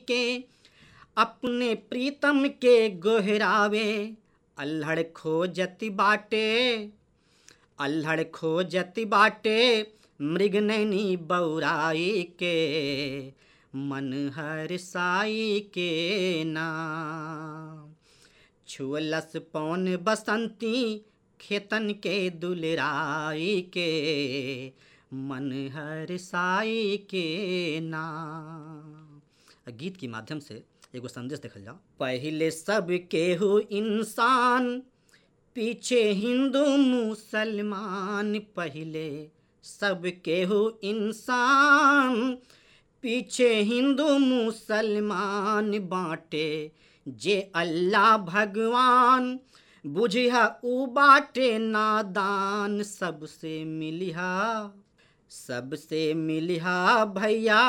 के अपने प्रीतम के गोहरावे अल्हड़ खोजति बाटे अल्हड़ खोजति बाटे मृग नैनी बौराई के मन हर साई के नाम छुअलस पौन बसंती खेतन के दुलराई के मन हर साई के नाम गीत के माध्यम से एगो संदेश देखल जाओ पहले सब केहू इंसान पीछे हिंदू मुसलमान पहले सब केहू इंसान पीछे हिंदू मुसलमान बाटे जे अल्लाह भगवान बुझिया उ बाटे नादान सबसे मिलिहा सबसे मिलिहा भैया